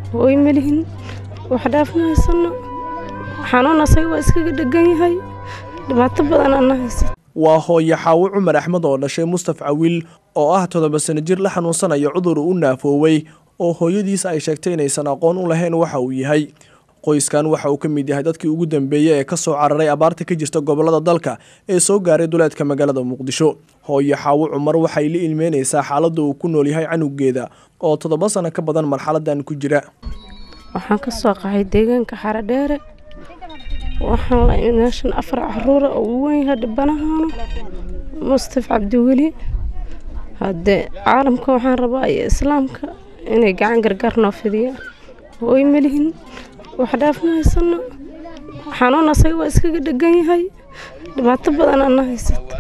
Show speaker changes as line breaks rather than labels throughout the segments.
hooy malihin wax dhaaf ma haysano xanuun asaga waa iskaga dhegan yahay dhibaato badan ana haysa
waa hooye xaawo cumar axmed oo dhashay mustaf cawiil oo ah toddoba sano jir la xanuunsanaya cudur u naafoowey oo hooyadiis ay sheegtay inaysan aqoon u lahayn waxa uu yahay qoyskan waxa uu ka mid yahay dadkii ugu dambeeyey ee ka soo cararay abaarta ka jirta gobollada dalka ee soo gaaray duleedka magaalada muqdisho hooye xaawo cumar waxay la ilmeynaysaa xaaladda uu ku nool yahay canugeeda oo toddoba sano ka badan marxaladan ku jira
waxaan ka soo qaxay deegaanka xaradheere waxaan la meeshan afar caruura oo ugu weyn yahay dhibanahaana mustaf cabdiweli haddee caalamka waxaan rabaa iyo islaamka inay gacan gargaar noo fidiyaan hooy malihin wax dhaaf ma haysano xanuun asaga waa iskaga dhegan yahay dhibaato badan ana haysata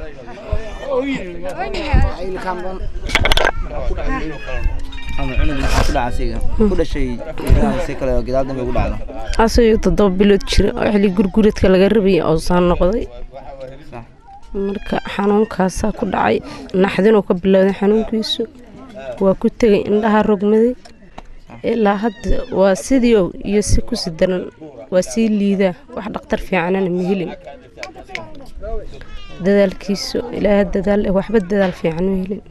asagoo toddoba bilood jira oo xili gurguradka laga rabaya oo saan noqday marka xanuunkaasaa ku dhacay naxdinuu ka bilowday xanuunkiisu waa ku tegay indhaha rogmaday ilaa hadda waa sidii iyo si kusi daran waa sii liidaa wax dhakhtar fiicanana ma helin dadaalkiisu ilaaha dadaal waxba dadaal fiican ma helin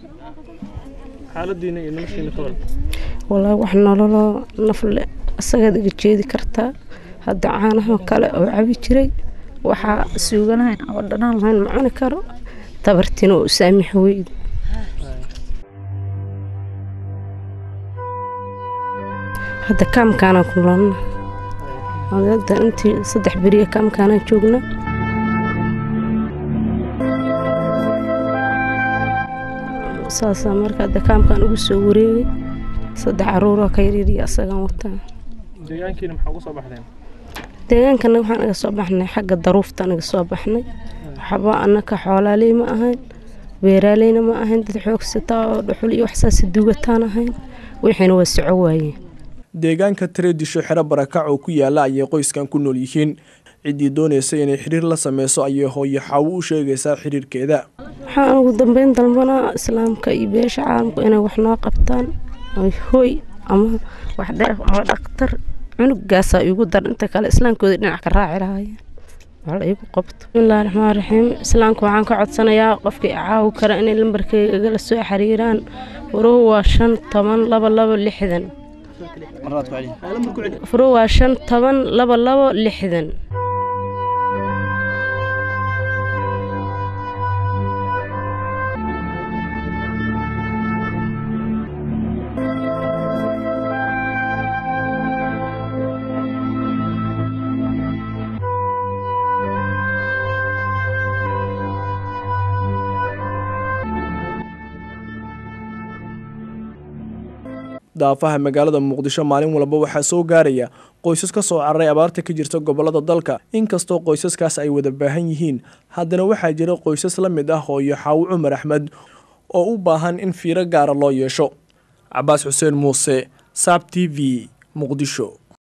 walaa wax nololoo nafle asagaad iga jeedi kartaa hadda caanaha kale oo cabi jiray waxaa suuganahayn oo dhanaan lahayn ma cuni karo tabartina oo saamix weyd hadda kaamkaanaan ku noolna hadda intii saddex beriya kaamkaanaan joogna saasaa marka hadda kaamkaan ugu soo wareegay saddex caruuroo ka yaryariya asagaan wataa deegaankana waxaan naga soo baxnay xagga daruufta naga soo baxnay waxba annaka xoolaaley ma ahayn beeraaleyna ma ahayn dad xoogsataa oo dhuxul iyo waxsaasi duugataan ahayn wixiina waa soco waayeen
deegaanka tareedisho xero barakac oo ku yaala ayay qoyskan ku nool yihiin ciddii doonaysa inay xiriir la sameyso ayay hooyo xaawo u sheegaysaa xiriirkeeda
waxaan ugu dambeyn dalbanaa islaamka iyo beesha caalamku inay wax noo qabtaan hooy ama wax dheef ama dhakhtar cunugaasaa iigu dar inta kale islaamkooda dhinac ka raaci lahaayeen wax la iigu qabto bismillahi raxmaan raxiim islaamka waxaan ka codsanayaa qofkii caawi kara inay lambarkeyga igala soo xiriiraan furuhu waa shan toban laba labo lixdan furuhu waa shan toban laba labo lixdan
daafaha magaalada muqdisho maalin walba waxaa soo gaaraya qoysas ka soo cararay abaarta ka jirta gobollada dalka inkastoo qoysaskaas ay wada baahan yihiin haddana waxaa jira qoysas la mid ah hooyo xaawo cumar axmed oo u baahan in fiiro gaara loo yeesho cabaas xuseen muuse saab t v muqdisho